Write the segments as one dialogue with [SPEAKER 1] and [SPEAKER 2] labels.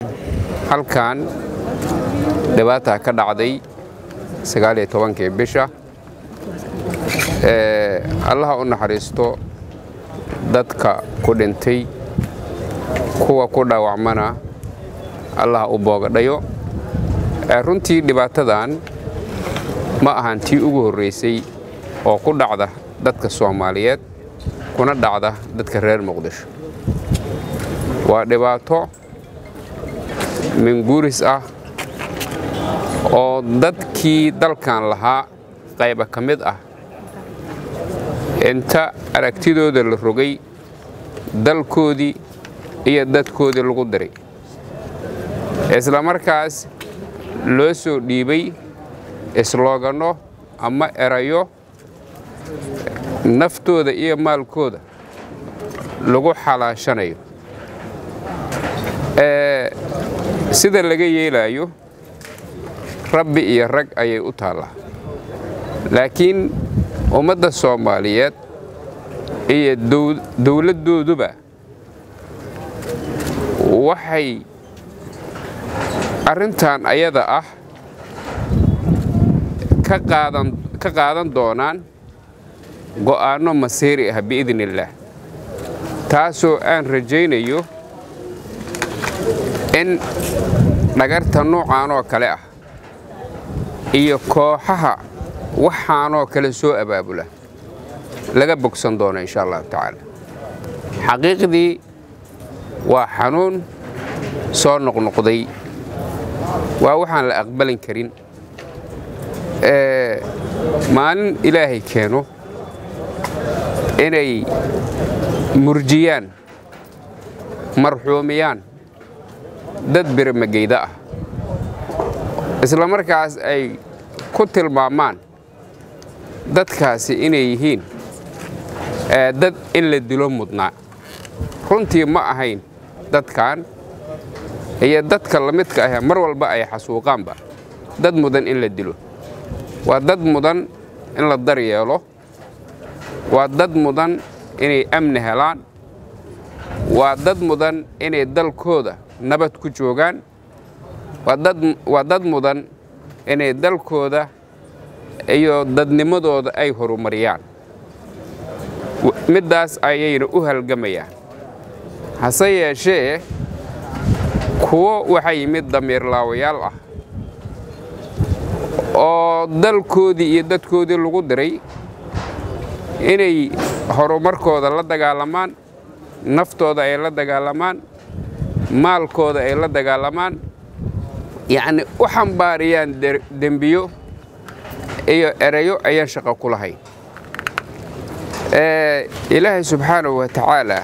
[SPEAKER 1] halkan dhibaataa ka dhacday sagaaliyo tobankii bisha allaha u naxariisto dadka ku dhintay kuwa ku dhaawacmana allaha u boogadhayo runtii dhibaatadan ma ahan tii ugu horraysay oo ku dhacda dadka soomaaliyeed kuna dhacda dadka reer muqdisho waa dhibaato minguuris ah oo dadkii dalkan lahaa qayba ka mid ah inta aragtidooda la rogay dalkoodii iyo dadkoodii lagu diray isla markaas loo soo dhiibay islooganno ama erayo naftooda iyo maalkooda lagu xalaashanayo sida laga yeelaayo rabbi iyo rag ayay u taallaa laakiin ummadda soomaaliyeed iyo dowladdooduba waxay arrintan ayada ah ka qaadan doonaan go'aanno masiiri ah biidn illaah taasoo aan rajaynayo in dhagarta noocaanoo kale ah iyo kooxaha waxaanoo kale soo abaabula laga bogsan doono insha allahu tacaala xaqiiqdii waa xanuun soo noqnoqday waa waxaan la aqbalin karin maalin ilaahay keeno inay murjiyaan marxuumiyaan dad biramageyda ah isla markaas ay ku tilmaamaan dadkaasi inay yihiin dad in la dilo mudnaa runtii ma ahayn dadkan iyo dadka la midka ah mar walba ay xasuuqaanba dad mudan in la dilo waa dad mudan in la daryeelo waa dad mudan inay amni helaan waa dad mudan inay dalkooda nabad ku joogaan waa dad mudan inay dalkooda iyo dadnimadooda ay horumariyaan middaas ayayna u halgamayaan hase yeeshee kuwo waxaa yimid damiirlaawayaal ah oo dalkoodii iyo dadkoodii lagu diray inay horumarkooda la dagaalamaan naftooda ay la dagaalamaan maalkooda ay la dagaalamaan yacni u xambaariyaan dembiyo iyo erayo ayaan shaqo ku lahayn ilaahay subxaanahu wa tacaala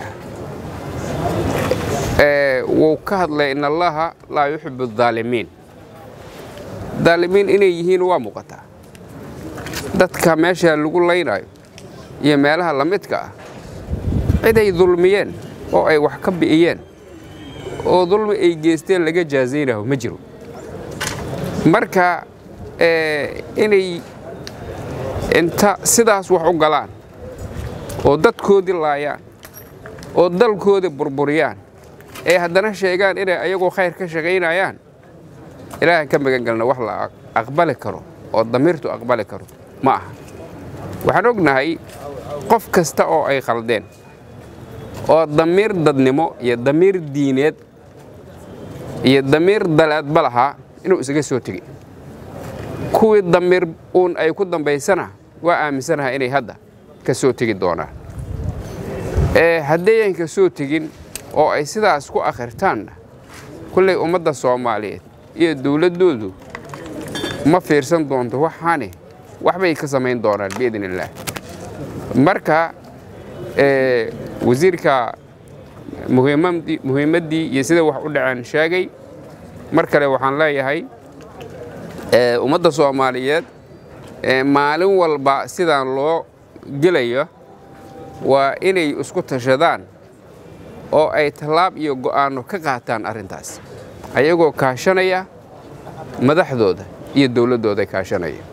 [SPEAKER 1] wuu ka hadlay in allaha laa yuxibu adaalimiin daalimiin inay yihiin waa muuqataa dadka meesha lagu laynaayo iyo meelaha la midka ah ciday dulmiyeen oo ay wax ka bi'iyeen oo dulmi ay geysteen laga jaazaynaho ma jiro marka inay inta sidaas wax u galaan oo dadkoodii laayaan oo dalkoodii burburiyaan ee haddana sheegaan inay ayagoo khayr ka shaqaynayaan ilaahan ka magan galna wax la aqbali karo oo damiirtu aqbali karo ma aha waxaan ognahay qof kasta oo ay khaldeen oo damiir dadnimo iyo damiir diineed iyo damiir dalaadba lahaa inuu isaga soo tegey kuwii damiir uun ay ku dambaysana waa aaminsanaha inay hadda ka soo tegi doonaan haddayan ka soo tegin oo ay sidaas ku akhirtaanna kullay ummadda soomaaliyeed iyo dowladdoodu ma fiirsan doonto waxaane waxbay ka samayn doonaan biidn illaah marka wasiirka muhiimaddii iyo sida wax u dhaceen sheegay mar kale waxaan leeyahay ummadda soomaaliyeed maalin walba sidaan loo gelayo waa inay isku tashadaan oo ay tallaab iyo go'aanno ka qaataan arrintaas ayagoo kaashanaya madaxdooda iyo dowladdooda kaashanaya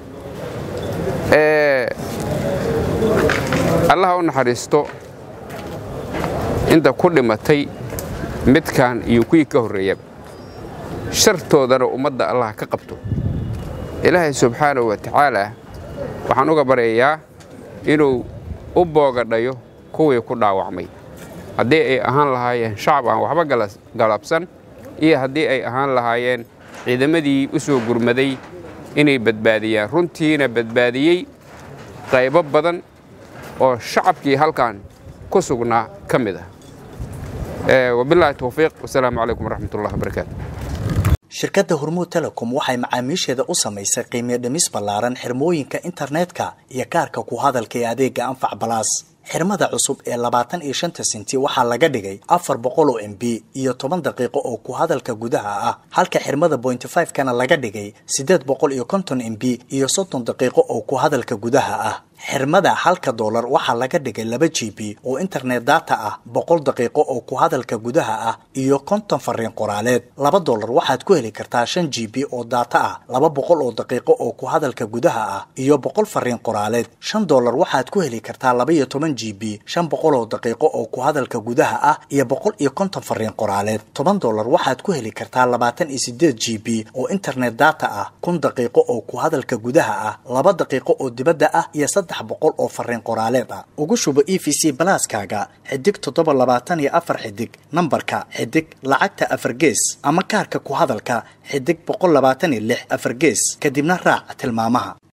[SPEAKER 1] allaha u naxariisto inta ku dhimatay midkan iyo kuwii ka horreeyaba shartoodana ummadda allah ka qabto ilaahay subxaanahu wa tacaalaa waxaan uga baryayaa inuu u boogadhayo kuwii ku dhaawacmay haddii ay ahaan lahaayeen shacab aan waxba galabsan iyo haddii ay ahaan lahaayeen ciidamadii u soo gurmaday inay badbaadiyaan runtiina badbaadiyey qaybo badan oo shacabkii halkan ku sugnaa ka mid ah wabilaahi towfiiq wasalaamu calaykum waraxmatullahi wabarakaatu
[SPEAKER 2] shirkadda hormuud telecom waxay macaamiisheeda u samaysay qiimiyo dhimis ballaaran xirmooyinka internetka iyo kaarka ku hadalka ee adeegga anfac balaas xirmada cusub ee labaatan iyo shanta senti waxaa laga dhigay afar boqol oo m b iyo toban daqiiqo oo ku hadalka gudaha ah halka xirmada bointy five kana laga dhigay siddeed boqol iyo konton m b iyo soddon daqiiqo oo ku hadalka gudaha ah xirmada halka doolar waxaa laga dhigay laba g b oo internet data ah boqol daqiiqo oo ku hadalka gudaha ah iyo konton fariin qoraaleed laba doolar waxaad ku heli kartaa shan g b oo data ah laba boqol oo daqiiqo oo ku hadalka gudaha ah iyo boqol fariin qoraaleed shan doolar waxaad ku heli kartaa laba iyo toban g b shan boqol oo daqiiqo oo ku hadalka gudaha ah iyo boqol iyo konton fariin qoraaleed toban doolar waxaad ku heli kartaa labaatan iyo sideed g b oo internet data ah kun daqiiqo oo ku hadalka gudaha ah laba daqiiqo oo dibadda ah iyo boqol oo fariin qoraaleed ah ugu shubo e v c balaaskaaga xidig toddoba labaatan iyo afar xidig nambarka xidig lacagta afar gees ama kaarka ku hadalka xidig boqol labaatan iyo lix afar gees kadibna raac tilmaamaha